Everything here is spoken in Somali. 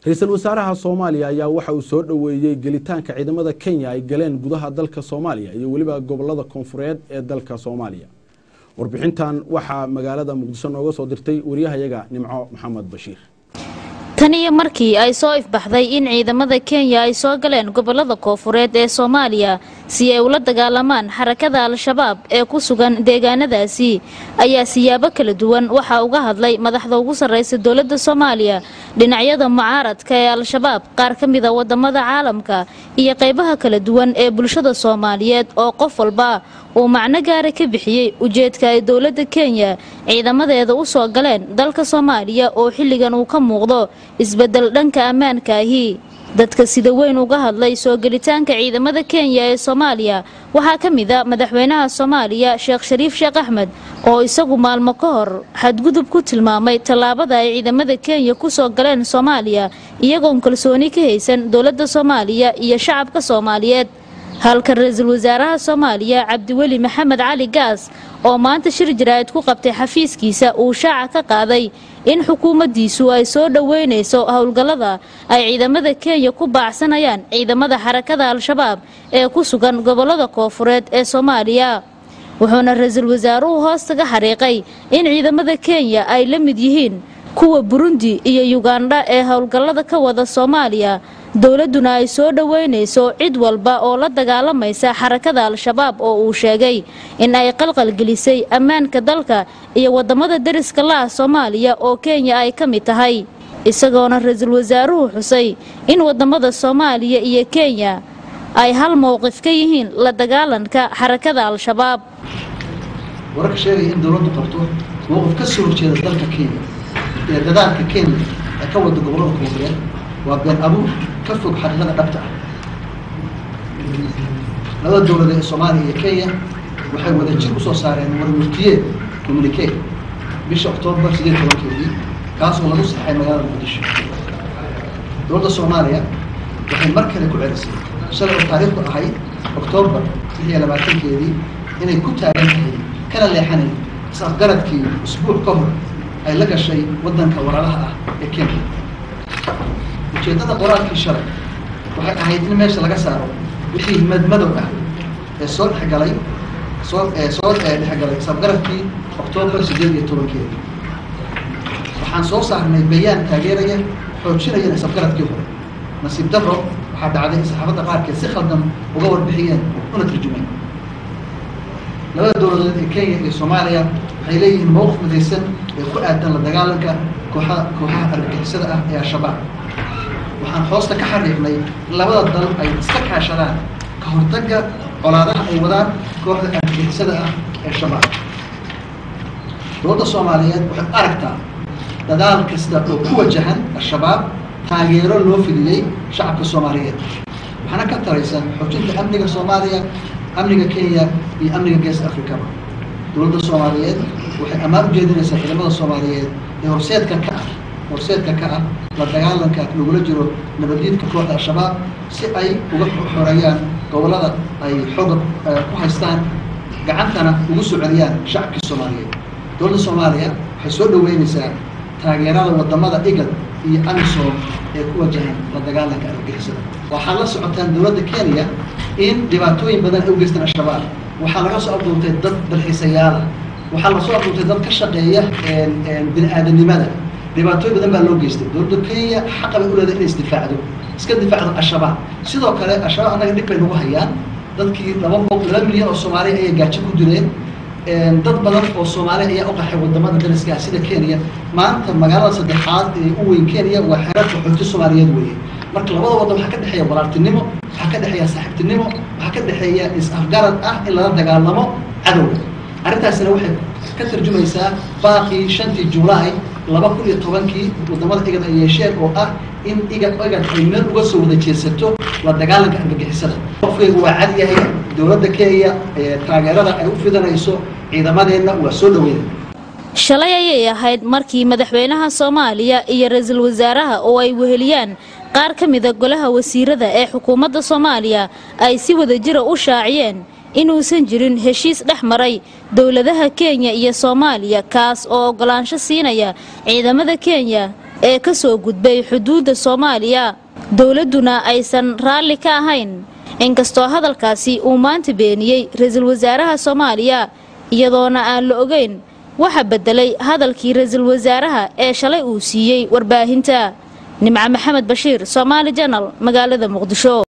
ra-iisul wasaaraha soomaaliya ayaa waxa uu soo dhoweeyey gelitaanka ciidamada kenya ay galeen gudaha dalka soomaaliya iyo weliba gobolada koonfureed ee dalka soomaaliya warbixintan waxaa magaalada muqdisho nooga soo dirtay wariyahayaga nimco maxamed bashiir tan iyo markii ay soo ifbaxday in ciidamada kenya ay soo galeen gobolada koofureed ee soomaaliya si ay ula dagaalamaan xarakada al-shabaab ee ku sugan deegaanadaasi ayaa siyaabo kala duwan waxaa uga hadlay madaxda ugu sarreysa dowladda soomaaliya dhinacyada mucaaradka ee al-shabaab qaar ka mida wadamada caalamka iyo qaybaha kala duwan ee bulshada soomaaliyeed oo qof walba uu macno gaara ka bixiyey ujeedka ay dowladda kenya ciidamadeeda u soo galeen dalka soomaaliya oo xilligan uu ka muuqdo isbedel dhanka ammaanka ahi dadka sida weyn uga hadlay soo gelitaanka ciidamada kenya ee soomaaliya waxaa ka mid a madaxweynaha soomaaliya sheekh shariif sheekh axmed oo isagu maalmo ka hor xadgudub ku tilmaamay tallaabada ay ciidamada kenya ku soo galeen soomaaliya iyagoon kalsooni ka haysan dowladda soomaaliya iyo shacabka soomaaliyeed halka ra-iisul wasaaraha soomaaliya cabdiweli maxamed cali gaas oo maanta shir jaraa'id ku qabtay xafiiskiisa uu shaaca ka qaaday in xukuumaddiisu ay soo dhoweynayso howlgallada ay ciidamada kenya ku baacsanayaan ciidamada xarakada al-shabaab ee ku sugan gobolada koofureed ee soomaaliya wuxuuna ra-iisul wasaaruhu hoostaga xariiqay in ciidamada kenya ay la mid yihiin kuwa burundi iyo yugandha ee howlgallada ka wada soomaaliya dowladduna ay soo dhoweynayso cid walba oo la dagaalamaysa xarakada al-shabaab oo uu sheegay in ay qalqalgelisay ammaanka dalka iyo wadamada deriska la ah soomaaliya oo kenya ay ka mid tahay isagoona ra-iisul wasaaruhu xusay in wadamada soomaaliya iyo kenya ay hal mowqif ka yihiin la dagaalanka xarakada al-shabaab wararka sheegaya in dowladdu qabto mowqif ka soo horjeeda dalka kenya ee dadaalka kenya ee ka wada gobolada koonfureed waa been abuur ka fog xaqiiqada dhabta ah labada dowladeed ee soomaaliya iyo kenya waxay wada jir usoo saareen warmurtiyeed communique bisha oktoobar sideed tobankeedii kaas oo lagu saxay magaalada muqdisho dowladda soomaaliya waxay mar kale ku celisay shalay oo taariikhdu ahayd oktoobar lix iyo labaatankeedii inay ku taagan tahay kana leexanay is-afgaradkii usbuuc ka hor ay la gashay waddanka walaalaha ah ee kenya ujeeddada qoraalkii shalay waxay ahayd in meesha laga saaro wixii madmadow ah ee soo dhexgalay soo ee soo dhexgalay isafgaradkii oktoobar sideed iyo tobankeeda waxaan soo saarnay bayaan taageeraya xoojinayana isafgaradkii hore nasiib daro waxaa dhacday in saxaafadda qaarkeed si khaldan uga warbixiyeen una turjumeen labada dowladeed ee kenya iyo soomaaliya waxay leeyihiin mowqif midaysan ee ku aadan la dagaalanka kooxaha kooxaha argagixisada ah ee al-shabaab waxaan hoosta ka xariiqnay in labada dal ay iska kaashadaan ka hortagga colaadaha ay wadaan kooxda argagixisada ah ee shabaab dowladda soomaaliyeed waxay aragtaa dadaal kasta oo ku wajahan al-shabaab taageero loo fidiyey shacabka soomaaliyeed waxaana ka taraysan xoojinta amniga soomaaliya amniga kenya iyo amniga geeska africaba dowladda soomaaliyeed waxay ammaan u jeedinaysaa ciidamada soomaaliyeed ee horseedka ka ah horseedka ka ah la dagaalanka lagula jiro nabaddiidka kooxda al-shabaab si ay uga xoreeyaan gobollada ay xooga ku haystaan gacantana ugu soo celiyaan shacabkii soomaaliyeed dowladda soomaaliya waxay soo dhoweynaysaa taageerada wadamada igad iyo amisom ee ku wajahan la dagaalanka argagixisada waxaad la socotaan dowladda kenya in dhibaatooyin badan ay u geystaan al-shabaab waxaa laga soo abuurtay dad dalxiisayaala waxaa lasoo abuurtay dad ka shaqeeya bini aadanimada dhibaatooyin badan baa loo geystay dowladda kenya xaqa bay u leedahay inay isdifaacdo iska difaacdo al-shabaab sidoo kale al-shabaab annaga dhib bay nagu hayaan dadkii laba boq laba milyan oo soomaaliya ayay gaajo ku dileen dad badan oo soomaaliya ayaa u qaxay wadamada dariska ah sida kenya maanta magaalada saddexaad ee u weyn kenya waa xeerar qaxooti soomaaliyeed weeye marka labada waddan waxaa ka dhexeeya walaaltinimo waxaa ka dhexeeya saaxiibtinimo waxaa ka dhexeeya is-afgarad ah in lala dagaalamo cadowga arrintaasina waxay ka tarjumaysaa baaqii shantii julaay laba kun iyo tobankii wadamada igad ay yeesheen oo ah in igad igad ay meel uga soo wada jeesato la dagaalanka argagixisada qofkaygu waa cad yahay dowladda kenya ee taageerada ay u fidanayso ciidamadeenna waa soo dhaweynay shalay ayay ahayd markii madaxweynaha soomaaliya iyo ra-iisul wasaaraha oo ay weheliyaan qaar ka mida golaha wasiirada ee xukuumadda soomaaliya ay si wadajira u shaaciyeen inuusan jirin heshiis dhex maray dowladaha kenya iyo soomaaliya kaas oo oggolaansho siinaya ciidamada kenya ee ka soo gudbay xuduudda soomaaliya dowladduna aysan raalli ka ahayn inkastoo hadalkaasi uu maanta beeniyey ra-iisul wasaaraha soomaaliya iyadoona aan la ogeyn waxa beddelay hadalkii ra-iisul wasaaraha ee shalay uu siiyey warbaahinta nimco maxamed bashiir somaali janal magaalada muqdisho